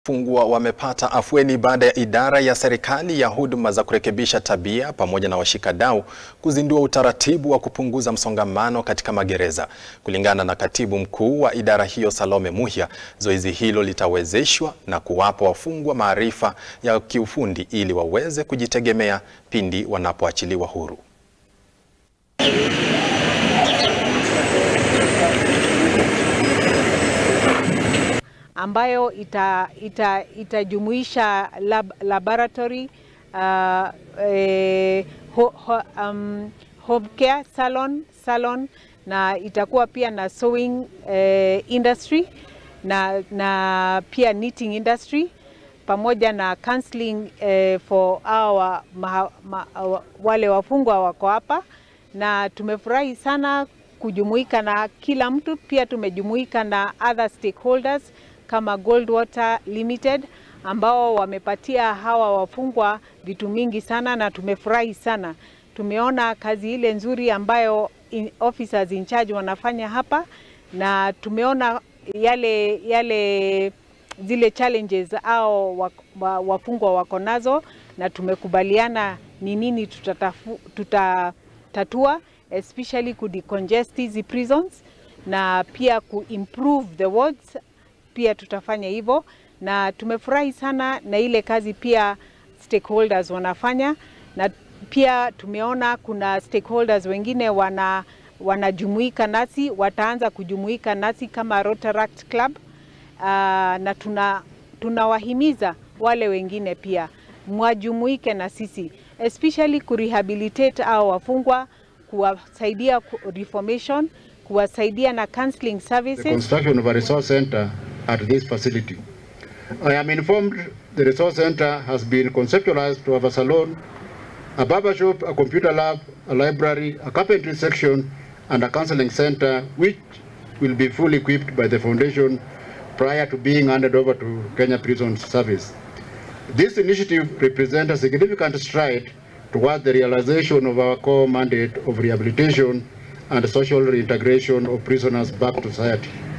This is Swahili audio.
Wafungwa wamepata afueni baada ya idara ya serikali ya huduma za kurekebisha tabia pamoja na washikadau kuzindua utaratibu wa kupunguza msongamano katika magereza. Kulingana na katibu mkuu wa idara hiyo Salome Muhia, zoezi hilo litawezeshwa na kuwapa wafungwa maarifa ya kiufundi ili waweze kujitegemea pindi wanapoachiliwa huru. ambayo ita, ita, itajumuisha lab, laboratory uh, eh, ho, ho, um, home care salon, salon na itakuwa pia na sewing eh, industry na, na pia knitting industry pamoja na counseling eh, for our, ma, ma, wale wafungwa wako hapa, na tumefurahi sana kujumuika na kila mtu. Pia tumejumuika na other stakeholders kama Goldwater Limited ambao wamepatia hawa wafungwa vitu mingi sana, na tumefurahi sana. Tumeona kazi ile nzuri ambayo in officers in charge wanafanya hapa, na tumeona yale yale zile challenges au wafungwa wako nazo, na tumekubaliana ni nini tutatatua, especially ku decongest hizi prisons na pia ku improve the wards pia tutafanya hivyo, na tumefurahi sana na ile kazi pia stakeholders wanafanya, na pia tumeona kuna stakeholders wengine wana wanajumuika nasi, wataanza kujumuika nasi kama Rotaract Club. Uh, na tuna tunawahimiza wale wengine pia mwajumuike na sisi especially kurehabilitate au wafungwa, kuwasaidia reformation, kuwasaidia na counseling services. The construction of a resource center at this facility. I am informed the resource center has been conceptualized to have a salon, a barber shop, a computer lab, a library, a carpentry section, and a counseling center, which will be fully equipped by the foundation prior to being handed over to Kenya Prison Service. This initiative represents a significant stride towards the realization of our core mandate of rehabilitation and social reintegration of prisoners back to society.